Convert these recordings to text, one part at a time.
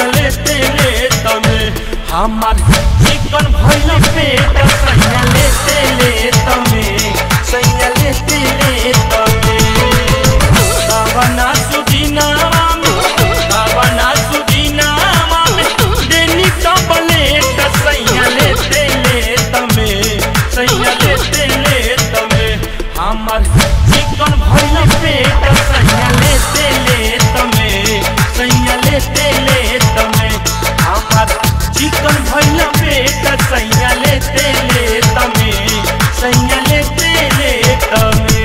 लेते ले तमे हमार चिकन भइल पेट सैया लेते ले तमे सैया लेते ले तमे दावना सुदिनावा में दावना सुदिनावा में देनी टबलेट सैया लेते ले तमे सैया लेते ले तमे हमार चिकन भइल पेट सैया लेते ले तमे सैया लेते ले तमे हमार चिकन भइल पेट सैया लेते ले तमे सैया लेते ले तमे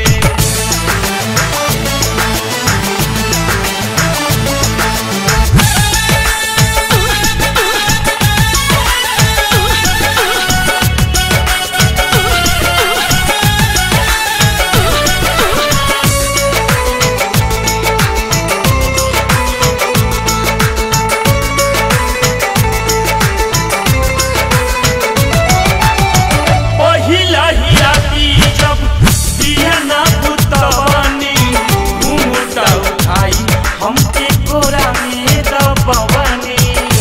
पहिला ही राती जब दिया ना पुतवानी घूंघटा उठाई हमके कोरा में दबवानी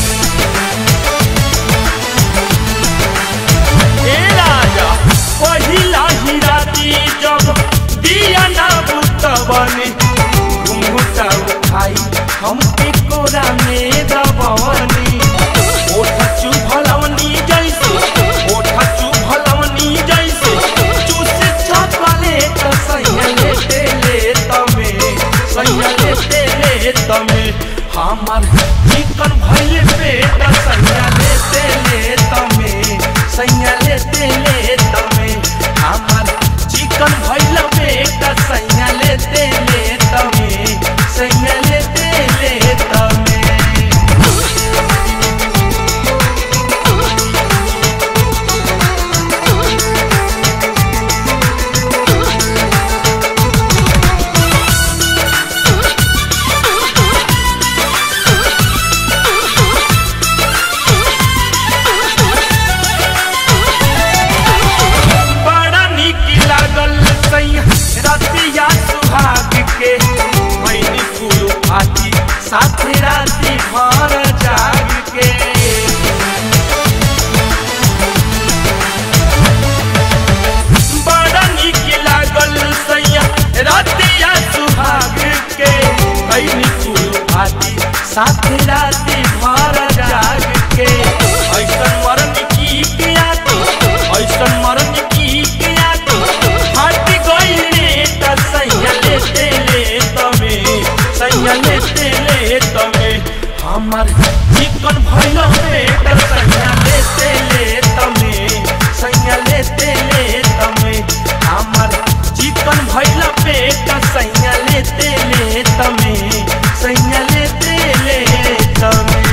ए राजा पहिला ही राती जब दिया ना पुतवानी घूंघटा उठाई हमके कोरा में दबवानी ओठ चुभलवनी जैसे ओठ चुभलवनी जैसे चूसे चॉकलेट सैया लेते ले तमे सैया लेते ले तमे हमार चिकन भइल पेट सैया लेते ले तमे सैया लेते ले तमे हमार चिकन भइल पेट सैया लेते ले तमे सैया लेते ले तमे बड़ा निक लागल सैया रतिया सुहाग के मैनी फूल आती साथे राती भर जाग के बड़ा निक लागल सैया रतिया सुहाग के मैनी फूल आती साथे राती भर जाग के ऐसन मरन की किया तू ऐसन मरन की किया तू हट गइले त सैया लेते ले तमे सैया लेते ले तमे हमर चिकन भइल पेट सैया लेते ले तमे सैया लेते ले तमे हमर चिकन भइल पेट सैया लेते ले तमे सैया लेते ले तमे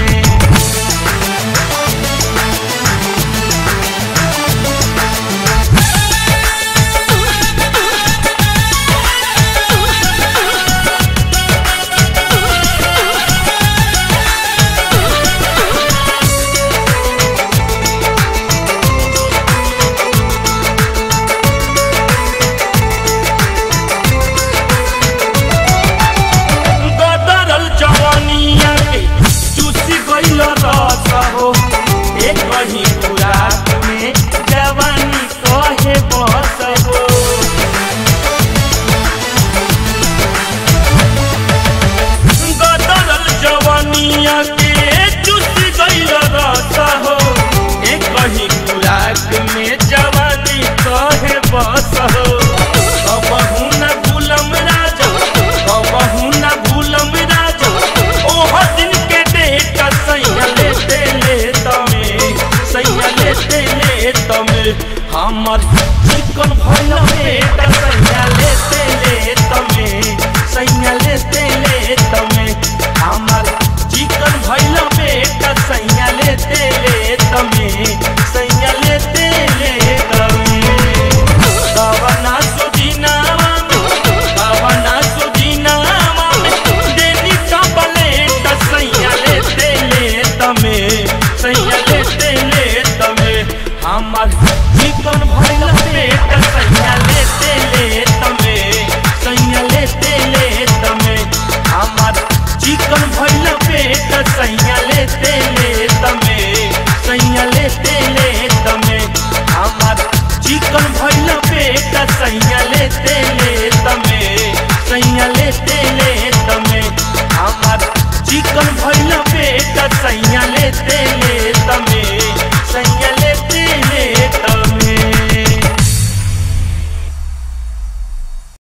गदरल जवानिया के चूसी गइल रस हो एक कहीं खुराक में जवानी कहे बस हो गदरल जवानिया के चूसी गइल रस हो एक कहीं खुराक में जवानी कहे बस हो कबहू न भूलम राजा कबहू न भूलम राजा ओह दिन के डेट सैया लेते ले तमे सैया लेते ले तमे हमर चिकन भइल पेट सैया लेते ले तमे सैया लेते ले तमे हमर चिकन भइल पेट सैया लेते ले तमे सैया लेते ले तमे कवना सुदिनावा में कवना सुदिनावा में देनी टबलेट सैया लेते ले तमे सैया लेते ले तमे हमर चिकन भइल चिकन भइल पेट सैया लेते ले तमे सैया लेते ले